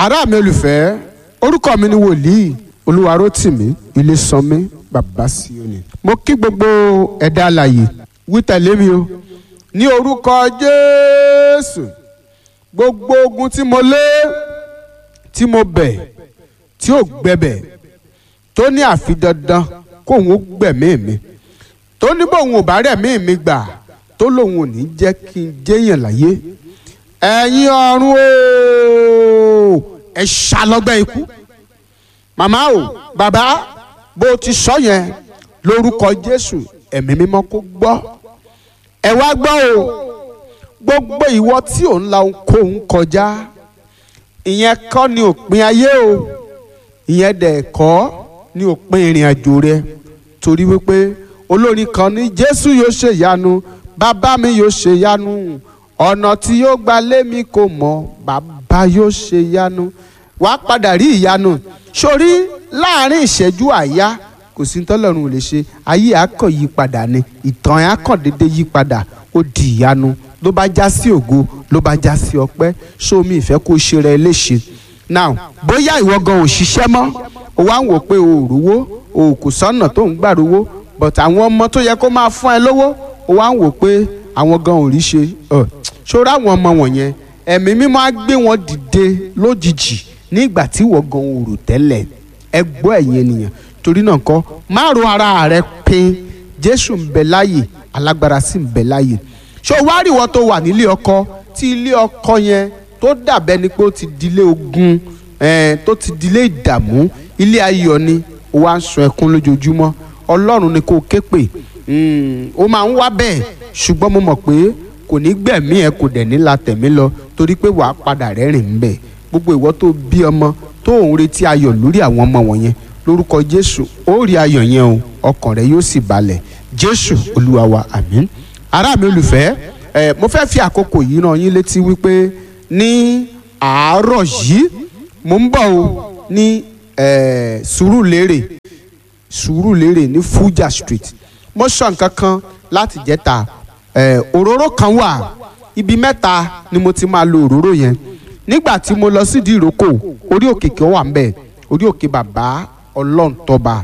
ará mi olùfẹ́ orúkọ mi ni wòlíì olúwarótìmí ilésànmí bàbá síónì. mo kí gbogbo ẹ̀dá alààyè wí tẹ̀lé mi o ní orúkọ jésù gbogbo ogun tí mo lé tí mo bẹ̀ tí ò gbẹbẹ̀ tó ní àfi dandan kóun ó gbẹ̀mí mi tó ní bóun ò bá rẹ̀mí mi gbà tó lòun ò ní jẹ́ kí n jẹ́yàn láyé ẹ̀yin ọ̀run o ẹ ṣàlọ́gbẹ́ ikú màmá o bàbá bó o ti sọ yẹn lórúkọ jésù ẹ̀mí mímọ́ kó gbọ́ ẹ wá gbọ́ o gbogbo ìwọ tí ò ń la ohunkóhun kọjá ìyẹn kọ́ ni òpin ayé o ìyẹn dẹ̀ kọ́ ni òpin ìrìn àjò rẹ torí wípé olórin kan ní jésù yóò ṣe ìyanu bàbá mi yóò ṣe ìyanu ọ̀nà tí yóò gba lé mi kò mọ̀ bàbá yóò ṣe ìyanu wàá padà rí ìyanu sórí láàrin ìṣẹ́jú àyá kò sí tọ́lọ́run ò lè ṣe ayé àkàn yí padà ni ìtàn ẹ̀ àkàn dédé yí padà ó di ìyanu ló bá já sí ògo ló bá já sí ọpẹ́ sómi ìfẹ́ kó ṣe rẹ léṣe now bóyá ìwọ gan ò ṣiṣẹ́ mọ́ o wá ń wò pé o ò rówó o kò sọ́nà tó ń gbà rówó but àwọn ọmọ tó yẹ kó máa fún ẹ lówó o wá ń wò pé àwọn gan ò rí ṣe ṣòro àwọn ọmọ wọ̀nyẹn ẹ̀mí mímọ́ á gbé wọn dìde lójijì nígbà tí ìwọ gan ò rò tẹ́lẹ̀ ẹ gbọ́ ẹ̀yin ènìyàn torí náà kọ́ má ro ara rẹ pin jésù ń bẹ láàyè alágbára sì ń bẹ láàyè ṣé o wá rí ìwọ tó wà nílé ọkọ tí ilé ọkọ yẹn tó dàbẹ́ ni pé ó ti dilé ogun tó ti dilé ìdààmú ilé ayọ̀ ni ó wá ń sun ẹkún lójoojúmọ́ ọlọ́run ni kò ké pè ó máa ń wá bẹ́ẹ̀ ṣùgbọ́n mo mọ̀ pé kò ní gbẹ̀mí ẹ kò dẹ̀ ní la tẹ̀mí lọ torí pé wàá padà rẹ́rìn ń bẹ̀ gbogbo ìwọ tó bí ọmọ tó ń retí ayọ̀ lórí àwọn ọmọ wọ̀nyẹn lórúkọ jésù ó rí ayọ̀ yẹn o ọkàn rẹ yóò sì balẹ̀ jésù olúwa wa àmín ará mi olùfẹ́ ẹ mo fẹ́ fi àkókò yìí ràn yín létí wípé ní àárọ̀ yìí mo ń bọ̀ o ní sùúrùlérè sùúrùlérè ní fuja street mo sọ nǹkan kan láti jẹ́ta òróró kan wà ibi mẹ́ta ni mo ti máa lo òróró yẹn nígbà tí mo lọ sídìí ìrókò orí òkè kí ó wà ń bẹ̀ orí òkè bàbá ọlọ́run tọ́ba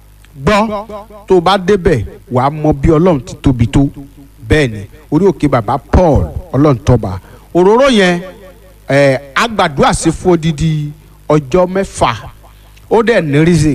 gbọ́ tó o bá débẹ̀ wàá mọ bí ọlọ́run ti tóbi tó bẹ́ẹ̀ ni orí òkè bàbá paul ọlọ́run tọ́ba òróró yẹn ẹ̀ agbàdúrà sí fún odidi ọjọ́ mẹ́fà ó dẹ̀ ní reason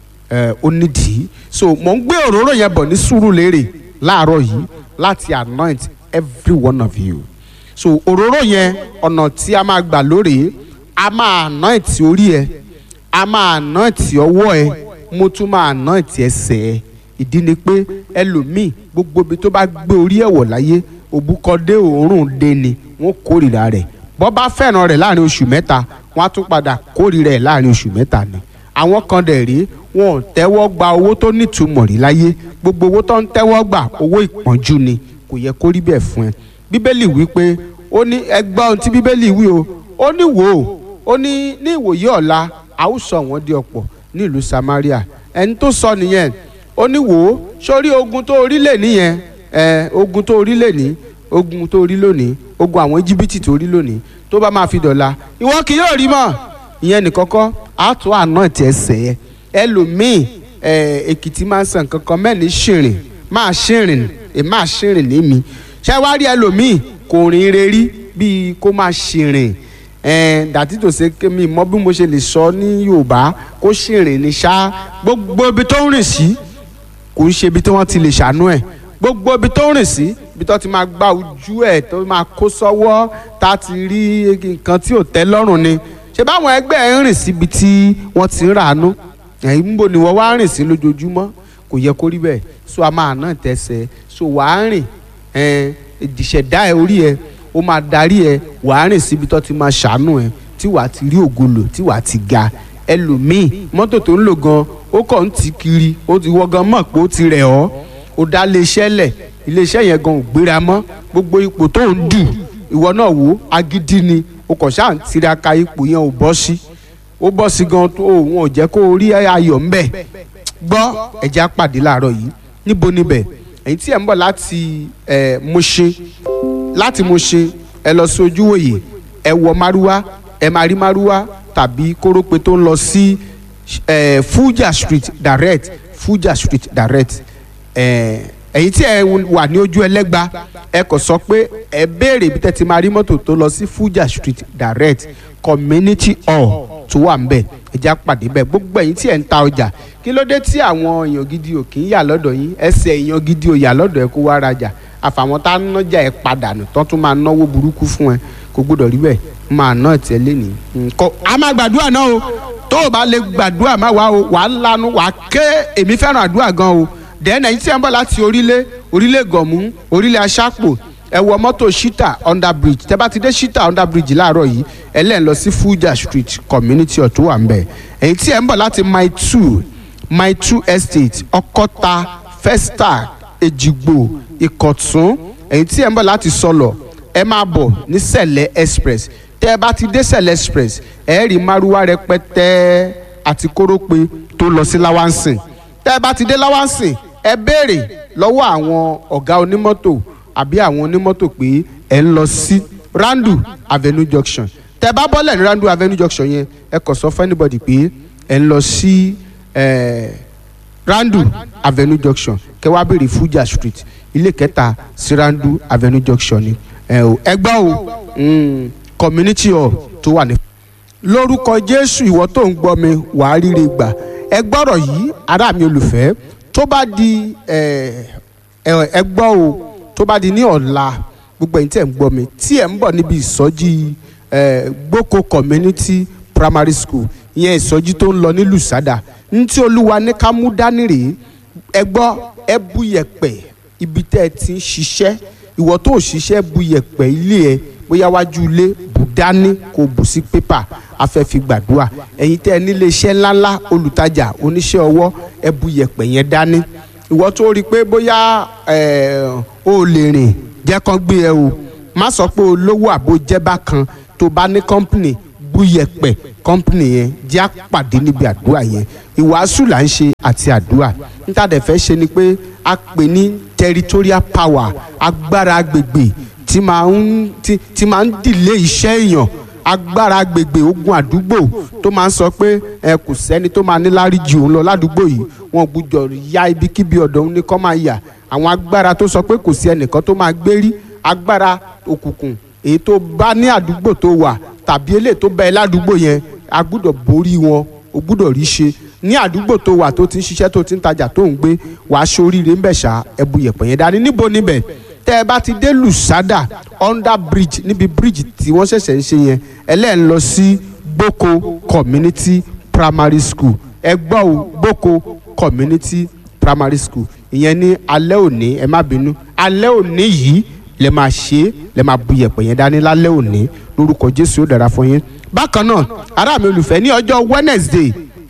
ẹ̀ ó nídìí so mò ń gbé òróró yẹn bọ̀ ní Sùúrùlérè láàárọ̀ yìí láti anoint every one of you so òróró yẹn ọ̀nà tí a máa gbà lórí a máa anoint orí ẹ a máa anoint ọwọ́ ẹ mo tún máa anoint ẹsẹ̀ ẹ ìdí ni pé ẹlòmíì gbogbo ibi tó bá gbé orí ẹ̀ wọ̀ láyé òbúkọdé òórùn dé ni wọ́n kórìíra rẹ̀ bọ́ bá fẹ́ràn rẹ̀ láàrin oṣù mẹ́ta wọ́n á tún padà kórìíra ẹ̀ láàrin oṣù mẹ́ta ni àwọn kan dẹ̀ rí wọn ò tẹ́wọ́ gba owó tó nítumọ̀ rí láyé gbogbo owó tó ń tẹ́wọ́ gbà owó ìpọ́njú ni kò yẹ kó rí bẹ́ẹ̀ fún ẹ bíbélì wí pé ó ní ẹgbẹ́ ohun tí bíbélì wí o ó ní wò ó ó ní ní ìwòye ọ̀la a ó sọ wọ́n di ọ̀pọ̀ ní ìlú Samaria ẹni tó sọ nìyẹn ó ní wò ó sórí ogun tó orí lè níyẹn ẹ ogun tó orí lè ní ogun tó orí lónìí ogun àwọn íjíbítì tó orí lónìí tó bá máa fi dọ̀la ìwọ kì yóò rí mọ́ ìyẹn nìkọ́kọ́ á tún àná ti ẹsẹ̀ ẹ ẹlòmíì ẹ èkìtì máa ń sàn kankan mẹ́ni ṣìrìn máa ṣìrìn ẹ máa ṣìrìn ní mi ṣé wá rí ẹlòmíì kò rìn rerí bíi kó máa ṣìrìn dàtí tó ṣe kémi mọ bí mo ṣe lè sọ ní Yorùbá kó ṣìrìn ní ṣá gbogbo ibi tó ń rìn sí kò ń ṣe ibi tí wọ́n ti lè ṣàánú ẹ̀ gbogbo ibi tó ń rìn sí ibi tó ti máa gba ojú ẹ̀ tó máa kó sọ́wọ́ tá a ti rí nǹkan tí ò tẹ́ lọ́rùn ni ṣé báwọn ẹgbẹ́ ẹ̀ ń rìn síbi tí wọ́n ti ń ràánú ẹ̀yìn ń bò ní wọ́n wá rìn sí lójoojúmọ́ kò yẹ kó rí bẹ́ẹ̀ so a máa ná tẹ̀sẹ̀ so wàá rìn ìdìṣẹ̀dá ẹ̀ orí ẹ̀ ó máa darí ẹ̀ wàá rìn síbi tó ti máa ṣàánú ẹ̀ tí wàá ti rí ògolo tí wàá ti ga ẹlòmíì mọ́tò tó ń lò gan ó kàn ń tì kiri ó ti wọ́ gan mọ̀ pé ó ti rẹ̀ ọ́ ó dá iléeṣẹ́ lẹ̀ iléeṣẹ́ yẹn gan ò gbéra mọ́ gbogbo ipò tó ń dù ìwọ náà wò ó agídí ni o kàn ṣáà ń tiraka ipò yẹn ò bọ́ sí ó bọ́ sí gan tó òun ò jẹ́ kó o rí ayọ̀ ń bẹ̀ gbọ́ ẹ̀jẹ̀ àpàdé láàárọ̀ yìí níbo níbẹ̀ ẹ̀yin tí ẹ̀ ń bọ̀ láti ẹ̀ Mùṣín láti Mùṣín ẹ lọ sí Ojúwòyè ẹ wọ márúwá ẹ máa rí márúwá tàbí kórópè tó ń lọ sí eh, Fuja Street direct Fuja Street direct eh, ẹ̀yin tí ẹ wà ní ojú ẹlẹ́gba ẹ kò sọ pé ẹ béèrè ibi tẹ́ ti máa rí mọ́tò tó lọ sí Fuja Street direct community hall tó wà ń bẹ̀ ẹ já pàdé bẹ́ẹ̀ gbogbo ẹ̀yin tí ẹ̀ ń ta ọjà kí ló dé tí àwọn èèyàn gidi ò kì í yà lọ́dọ̀ yín ẹsẹ̀ èèyàn gidi ò yà lọ́dọ̀ ẹ kó wá rajà àfàwọn tá a nájà ẹ padà nù tán tún máa náwó burúkú fún ẹ kò gbọdọ̀ rí bẹ́ẹ̀ máa ná ẹ̀tẹ́ lẹ́nìí. nǹkan a máa gbàdúrà náà o tó o bá lè gbàdúrà má wá o wà á lanu wà á ké èmi fẹ́ràn àdúrà gan o dẹ́nà yín tí ẹ ń bọ̀ láti orílẹ̀ orílẹ̀ gọ̀mú orílẹ̀ aṣápò ẹ wọ mọ́tò shita under bridge tẹ bá ti dé shita under bridge láàárọ̀ yìí ẹ lẹ́ẹ̀ lọ sí Fuja street community ọ̀ tó wà ń bẹ̀ èyí tí ẹ ń bọ̀ láti mile two mile two estate ọkọ́ta festac èjìgbò ìkọ̀tún èyí tí ẹ ń bọ̀ láti sọlọ̀ ẹ máa bọ̀ ní sẹ̀lẹ̀ express tẹ́ ẹ bá ti dé sẹ̀lẹ̀ express ẹ rí márúwá rẹpẹtẹ àti kórópè tó lọ sí láwánsìn tẹ́ ẹ bá ti dé láwánsìn ẹ béèrè lọ́wọ́ àwọn ọ̀gá onímọ́tò àbí àwọn onímọ́tò pé ẹ ń lọ sí randu avenue junction tẹ́ ẹ bá bọ́lẹ̀ ní randu avenue junction yẹn ẹ kàn sọ fún anybody pé ẹ ń lọ sí randu avenue junction kẹ́ wá béèrè Fuja street ilé kẹta sí randu avenue junction ni ẹ o ẹ gbọ́ o community hall tó wà ní. lórúkọ jésù ìwọ tó ń gbọ́ mi wàá ríre gbà ẹ gbọ́rọ̀ yìí ará mi olùfẹ́ tó bá di ẹ gbọ́ o tó bá di ní ọ̀la gbogbo ẹ̀yin tí ẹ̀ ń gbọ́ mi tí ẹ̀ ń bọ̀ níbi ìsọjí gboko community primary school ìyẹn ìsọjí tó ń lọ ní lùsádà ní tí olúwa ní ká mú dání rèé ẹ gbọ́ ẹ bú yẹ̀pẹ̀ ibi tẹ́ ẹ ti ń ṣiṣẹ́ ìwọ tó ṣiṣẹ́ bu yẹ̀pẹ̀ ilé ẹ bóyá wájú ilé bù dání kó bù sí pépà afẹ́fi gbàdúrà ẹ̀yin tẹ́ ẹ nílé iṣẹ́ ńláńlá olùtajà oníṣẹ́ ọwọ́ ẹ bu yẹ̀pẹ̀ yẹn dání ìwọ tó rí i pé bóyá o lè rìn jẹ́ kán gbé ẹ o má sọ pé olówó àbò jẹ́ bákan tó bá ní kọ́ńpìnì bu yẹ̀pẹ̀ kọ́ńpìnì yẹn jẹ́ àpàdé níbi àdúrà yẹn ìwàásù là ń ṣe àti àdúrà níta dẹ̀ fẹ́ ṣe ni pé a pè ní territorial power agbára agbègbè tí máa ń tí tí máa ń dìlé iṣẹ́ èèyàn agbára agbègbè ogun àdúgbò tó máa ń sọ pé ẹ kò sẹ́ni tó máa ní láríjì òun lọ ládùúgbò yìí wọn gbúdọ̀ ya ibikíbi ọ̀dọ̀ òun ní kọ́ máa yà àwọn agbára tó sọ pé kò sí ẹnìkan tó máa gbérí agbára òkùnkùn èyí tó bá ní àdúgbò tó wà tàbí eléyìí tó bá ẹ ládùúgbò yẹn a gbúdọ̀ borí wọn o gbúdọ̀ rí ṣe ní àdúgbò tó wà tó ti ń ṣiṣẹ́ tó ti ń tajà tó ń gbé wàá ṣoríire ń bẹ̀ ṣá ẹbu yẹ̀pẹ̀ yẹn dání níbo níbẹ̀ tẹ́ ẹ bá ti dé lùsádà under bridge níbi bridge tí wọ́n ṣẹ̀ṣẹ̀ ń ṣe yẹn ẹlẹ́ẹ̀ ń lọ sí gboko community primary school ẹ gbọ́ o gboko community primary school ìyẹn ní alẹ́ òní ẹ má bínú alẹ́ òní yìí lẹ máa ṣe é lẹ máa bu yẹ̀pẹ̀ yẹn dání lálẹ́ òní lórúkọ jésù ó dára fún yín bákan náà ará mi olùfẹ́ ní ọjọ́ wednesday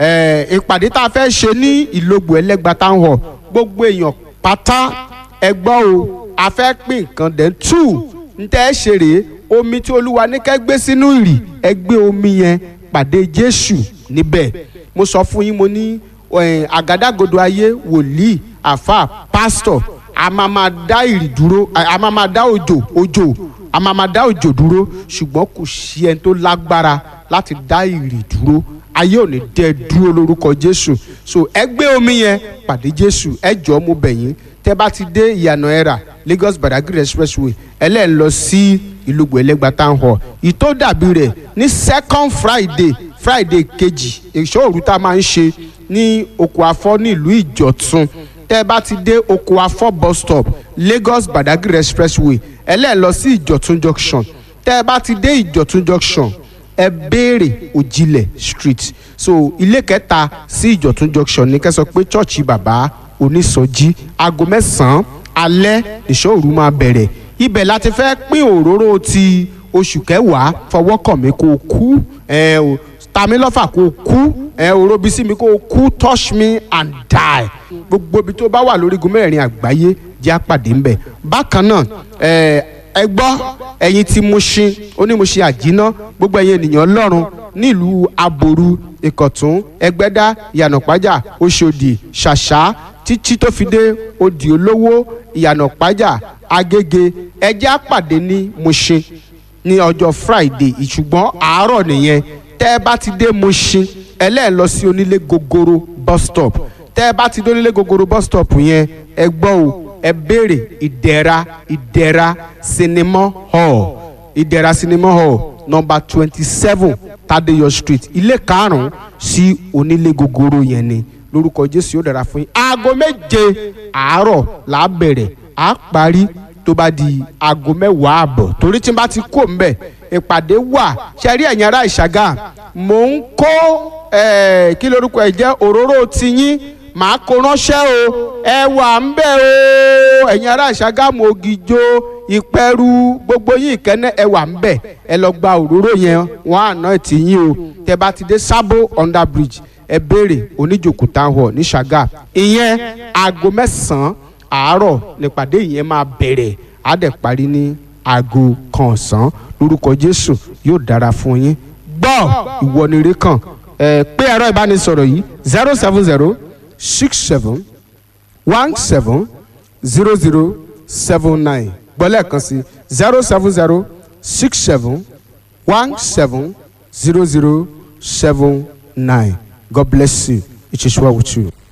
ìpàdé tá a fẹ́ ṣe ní ìlógbò ẹlẹ́gba town hall gbogbo èèyàn pátá ẹ gbọ́ o a fẹ́ pín nǹkan dẹ̀ tù ń tẹ́ ẹ ṣe rèé omi tí olúwa ní kẹ́ gbé sínú ìrì ẹ gbé omi yẹn pàdé jésù níbẹ̀ mo sọ fún yín mo ní àgádágodo ayé wòlíì àfà pásítọ̀ a máa máa dá ìrì dúró a máa máa dá òjò òjò a máa máa dá òjò dúró ṣùgbọ́n kò sí ẹni tó lágbára láti dá ìrì dúró ayé ò ní dẹ dúró lórúkọ jésù so ẹ gbé omi yẹn pàdé jésù ẹ jọ mo bẹ̀ yín tẹ́ bá ti dé ìyànà ẹ̀rà lagos badagry expressway ẹlẹ́ẹ̀ lọ sí ìlúgbò ẹlẹ́gba town hall ìtó dàbí rẹ̀ ní second friday friday kejì èso òru tá a máa ń ṣe ní oko afọ́ ní ìlú ìjọ̀tún tẹ́ bá ti dé oko afọ́ bus stop lagos badagry expressway ẹlẹ́ẹ̀ lọ sí ìjọ̀tún junction tẹ́ bá ti dé ìjọ̀tún junction ẹ béèrè òjìlẹ̀ street so ilé kẹta sí ìjọ̀tún junction ní kẹsàn pé chọ́ọ̀chì bàbá onísọjí aago mẹ́sàn-án alẹ́ ìṣòro máa bẹ̀rẹ̀ ibẹ̀ láti fẹ́ pín òróró ti oṣù kẹwàá fọwọ́ kàn mí kó o kú ẹ o tami lọ́fà kó o kú ẹ òróbi sí mi kó o kú touch me and die gbogbo ibi tó bá wà lórígun mẹ́rin àgbáyé jẹ́ àpàdé ńbẹ̀ bákan náà ẹ ẹ gbọ́ ẹ̀yin tí Mushin onímọ̀ṣẹ́ àjínà gbogbo ẹ̀yin ènìyàn Ọlọ́run nílùú aboru ìkọ̀tún ẹgbẹ́dá ìyànàpájà Òṣòdì ṣàṣà títí tó fi dé òdì olówó ìyànàpájà agége ẹjẹ́ àpàdé ní Mushin ní ọjọ́ Friday ìṣùgbọ́n àárọ̀ nìyẹn tẹ́ ẹ bá ti dé Mushin ẹlẹ́ẹ̀ lọ sí onílé gogoro bus stop tẹ́ ẹ bá ti dé onílé gogoro bus stop yẹn ẹ gbọ́ o ẹ béèrè ìdẹ̀ra ìdẹ̀ra cinema hall ìdẹ̀ra cinema hall number twenty seven Tadeyo street ilé karùn-ún sí onílé gogoro yẹn ni lórúkọ Jésù yóò dára fún yín aago méje àárọ̀ là á bẹ̀rẹ̀ à á parí tó bá di aago mẹ́wàá àbọ̀ torí tí n bá ti kó mbẹ̀ ìpàdé wà ṣe rí ẹ̀yin ará ìṣàgà mò ń kó eh, kí lorúkọ ẹ̀ jẹ́ òróró tiyín màá kó ránṣẹ́ o ẹ wà ń bẹ̀ o ẹ̀yin ará ìṣàgámù ògìjò ìpẹ́rù gbogbo yín ìkẹ́nẹ́ ẹ wà ń bẹ̀ ẹ lọ gba òróró yẹn wọ́n àná tì yín o tẹ bá ti dé sábò under bridge ẹ béèrè oníjòkó town hall ní ṣàgà ìyẹn aago mẹ́sàn-án àárọ̀ nípàdé yẹn máa bẹ̀rẹ̀ á dẹ̀ parí ní aago kan ọ̀sán lórúkọ jésù yóò dára fún yín gbọ́ ìwọ ni ire kàn ẹ pé ẹ̀rọ ìbánisọ̀rọ̀ yìí zero seven zero six seven one seven zero zero seven nine gbọ́lẹ̀ kan sí zero seven zero six seven one seven zero zero seven nine God bless you it is well with you.